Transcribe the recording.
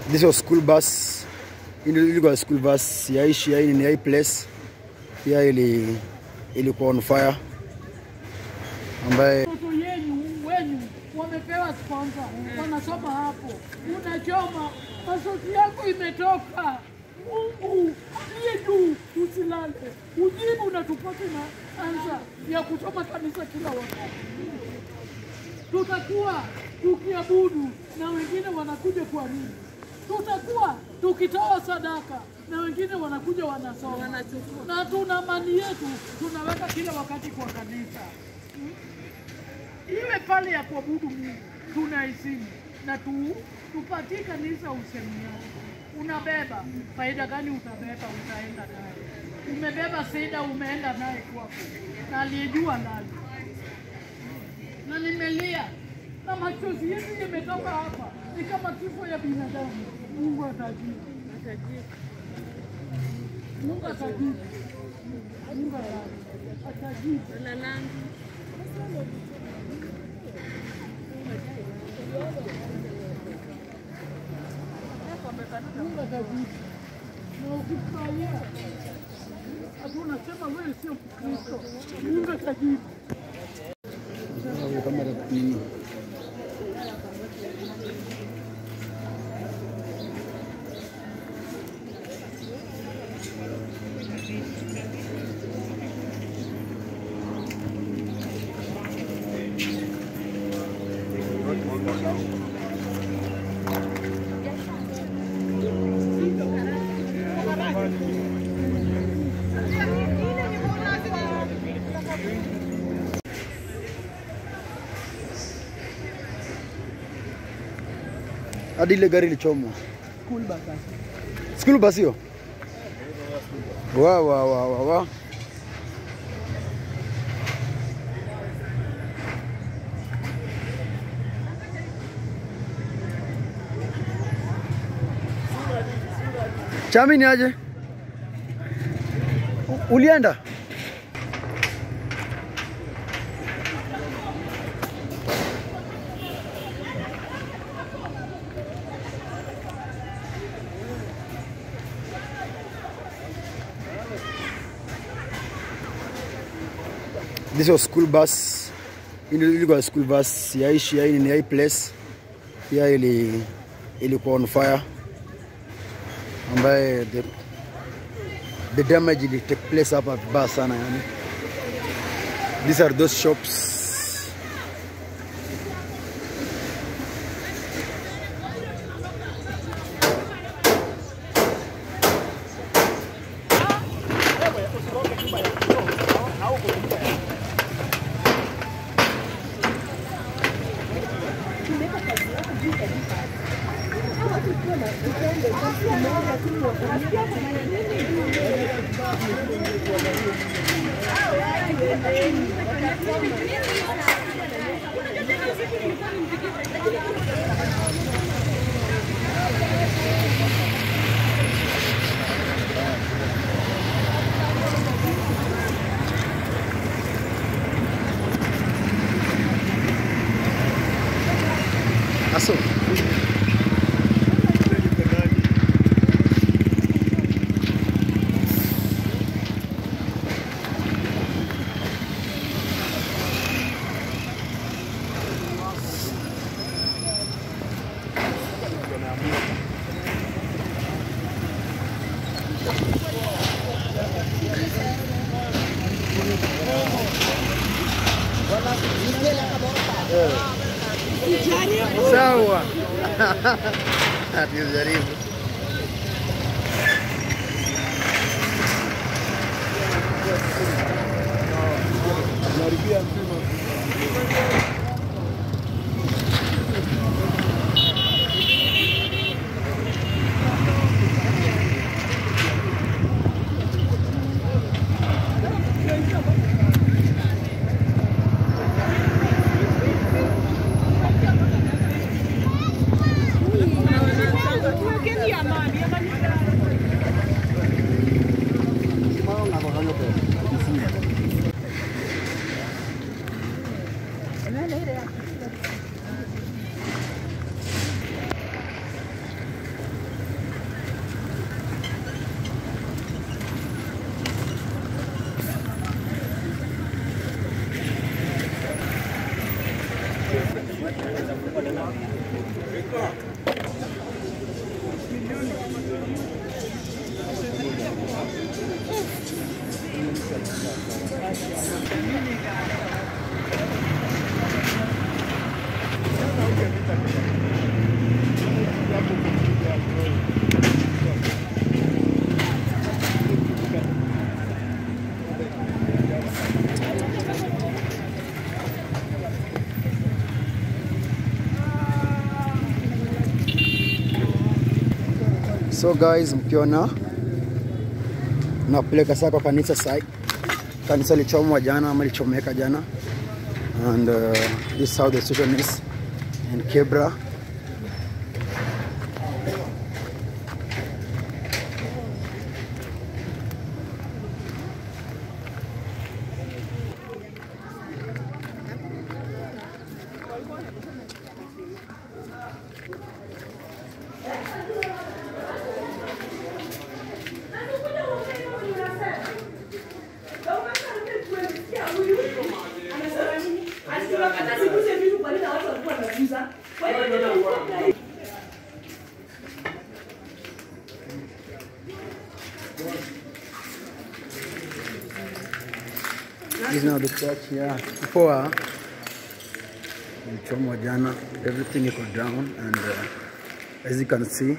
This was school bus. Hii ilikuwa school bus ya ishi ya hii ni hii place. Pia ili ilikuwa on fire ambaye Watoto yenu wenyu wamepewa sponsor, wanasoma hapo, unachoma masoti yako imetoka. Mungu aliye juu, usilale, ujibu na tupate na ansa ya kusoma kanisa kila wakati. Tutakuwa tukiabudu na wengine wanakuja kuamini, tutakuwa tukitoa sadaka na wengine wanakuja wanasoma, na tuna mali yetu tunaweka kila wakati kwa kanisa iwe pale ya kuabudu Mungu tunaheshimu na tu, tupatie kanisa usemiani. Unabeba faida gani? Utabeba, utaenda naye. Umebeba sida, umeenda naye kwako, na aliyejua ndani. Na nimelia na machozi yetu yametoka hapa, ni kama kifo ya binadamu. Mungu atajibu, Mungu atajibu, Mungu atajibu. Mungu atajibu. Na ukifurahia ati unasema wewe sio Mkristo, Mungu atajibu. kama rafiki hadi ile gari ilichomwa. School bus hiyo. Wa wa wa wa wa. Chami ni aje? U- Ulienda? This was school bus. Hii ilikuwa school bus ya ishi ya hii ni hii place. Pia ili ilikuwa on fire ambaye the, the damage ili take place hapa vibaya sana yani. These are those shops. Aso. Sawa. Hatujaribu. So guys, mkiona napeleka sasa kwa kanisa sai. Kanisa lichomwa jana ama lichomeka jana, and uh, this is how the situation is in Kebra. This is now the church here. Poa mchomwa jana, everything iko down and uh, as you can see